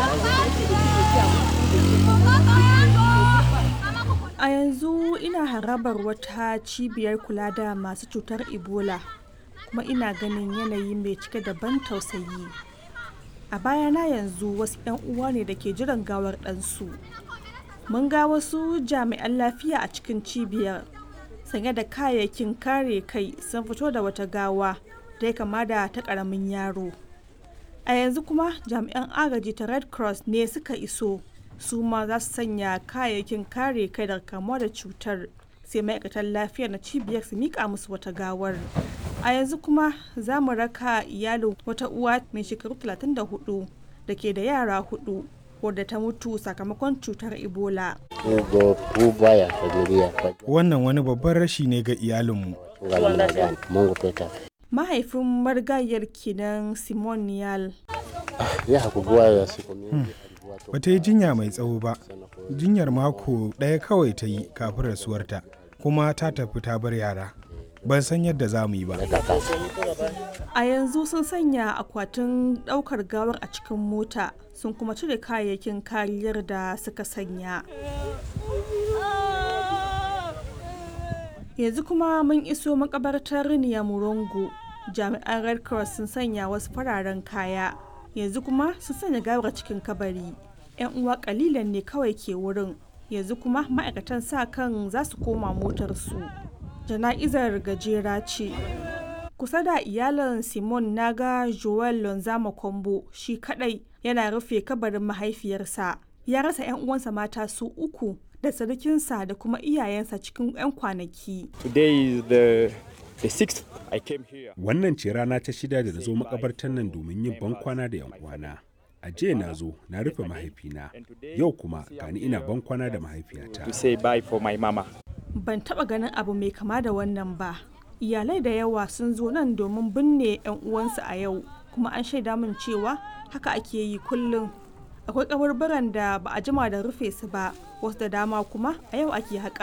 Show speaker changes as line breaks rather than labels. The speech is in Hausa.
A yanzu ina harabar wata cibiyar kula da masu cutar Ebola kuma ina ganin yanayi mai cike da ban tausayi. A bayana yanzu wasu 'yan uwa ne da ke jiran gawar ɗansu. Mun ga wasu jami'an lafiya a cikin cibiyar sanye da kayayyakin kare kai sun fito da wata gawa da ya kama da ta ƙaramin yaro. A yanzu kuma jami'an agaji ta Red Cross ne suka iso. Su ma za su sanya kayayyakin kare kai daga kamuwa da cutar sai ma'aikatan lafiya na cibiyar su miƙa musu wata gawar. A yanzu kuma za mu raka iyalin wata uwa mai shekaru 34 da ke da yara hudu wadda ta mutu sakamakon cutar Ebola.
Ugo kubwa ya familia kwa
Wannan wani babban rashi ne ga iyalinmu.
jina gani Mungu peta.
Mahaifin marigayar kenan Simon Niyal.
Ya hakugua ya siku mingi alikuwa tu
Ba ta yi jinya mai tsawo ba. Jinyar mako ɗaya kawai ta yi kafin rasuwarta, kuma ta tafi ta bar yara. Ban san yadda za mu yi ba.
leta kasa.
A yanzu sun sanya akwatin ɗaukar gawar a cikin mota sun kuma cire kayayyakin kariyar da suka sanya. Yanzu kuma mun iso makabartar Murongo. Jami'an Red Cross sun sanya wasu fararen kaya. Yanzu kuma sun sanya gawar cikin kabari. 'Yan uwa kalilan ne kawai ke wurin. Yanzu kuma ma'aikatan sa kan za su koma motarsu. Jana'izar gajera ce. kusa da iyalin simon naga joel lonzama kombo shi kadai yana rufe kabarin mahaifiyarsa ya rasa 'yan uwansa mata su uku da sarkinsa da kuma iyayensa cikin 'yan kwanaki
Today is the the sixth I came here.
Wannan ce rana ta shida da na zo makabartar nan domin yin bankwana da 'yan uwana. A jiya na zo na rufe mahaifina, yau kuma gani ina bankwana da mahaifiyata.
To say bye for my mama.
ban taba ganin abu mai kama da wannan ba iyalai da yawa sun zo nan domin binne 'yan uwansu a yau kuma an shaida min cewa haka ake yi kullum akwai kabarbaran da ba a jima da rufe su ba wasu da dama kuma a yau ake haƙa